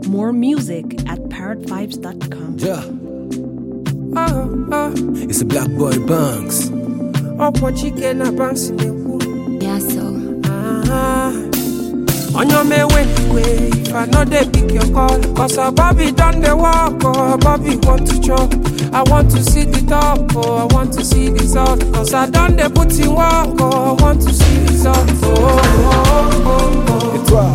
More music at parrotvibes.com. Yeah, Oh, oh, it's a black boy Banks. ọ̀pọ̀ chike na banks na-ekwu Yeah, so. Ah, onye ọma ewe if i no dey pick your call cause our bobby don dey work oh bobby want to chop i want to see the top oh i want to see result cause i don dey put in work oh i want to see result oh, oh, oh, oh. Et toi,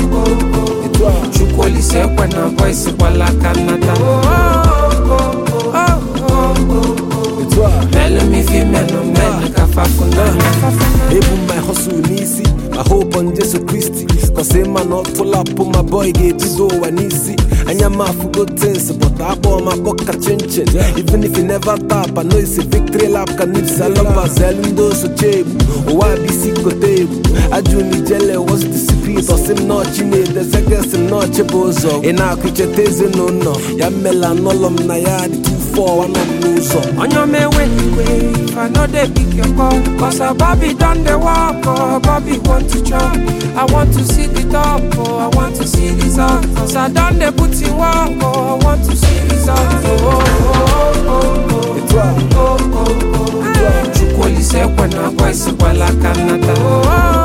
et toi, chukwu olise ekwe na voice gbala aka nnata oh, oh, oh, oh, oh, oh. et toi. melu m ife melu melu ka fafu n'anya Even my hustle n'isi I hope on Jesus Christ Cause a man not pull up on my boy ga-ebido ụwa n'isi anya m afụgo tins but akpọ m akpọ ka chinchin even if you never tap I know it's a victory lap ka nips alabazelu ndị osoche egbu ụwa bụ isi kote egwu ajụ m ijele what's the secret ọsị m nọọchi na-edezegesi m nọọchi bụ ụzọ ị na-akụ icheta ezinụlọ ya mmela anọlọ m na ya dị 2-4 anọ m n'ụzọ onye ọma ewe if i no dey pick your call cause our bobby don dey work oh bobby want to chop i want to see the top oh i want to see result cause i don dey put in work oh i want to see result oh, oh, oh, oh, oh. Et toi, Oh, oh, oh. chukwu olise ekwe na voice gbala aka nnata Oh,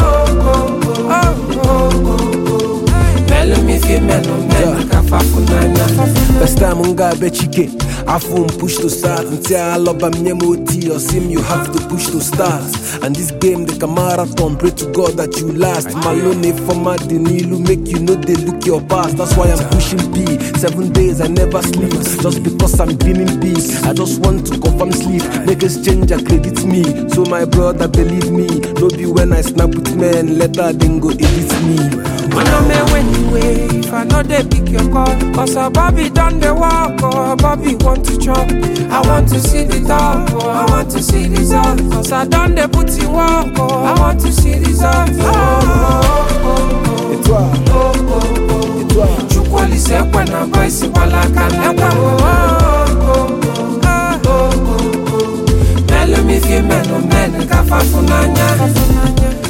oh, oh, oh, oh, oh. melu m ife melu melu ka fafu n'anya First time m ga-abịa chike afọ m push to start ntị alọba m nye m oti osim you have to push to start and this game dị ka marathon pray to god that you last malone fọma dị n'ilu make you no dey look your past that's why i'm pushing p seven days i never sleep just because i'm dreaming big i just want to confirm sleep make exchange credit me so my brother believe me no be when i snap with men later dem go edit me Onye ọma ewe n'iwe if I no dey pick your call Cause our Bobby don dey work oh Bobby want to chop I want to see the top oh I want to see result Cause I don dey put in work oh I want to see result oh, oh, oh, Et toi, oh, oh, oh, oh. et toi, Chukwu olise ekwe na voice gbala aka nnata oh, oh, oh, oh, oh, oh, oh. Melu m ife melu melu ka fafu n'anya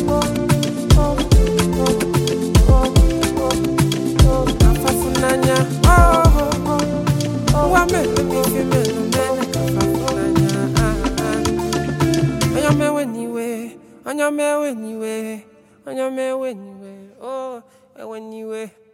Kafafunanya, oh, oh, oh, oh, wa melu mi fi melu melu kafafunanya, ah, ah. Onye mewe niwe, onye mewe niwe, onye mewe niwe, oh, ewe niwe.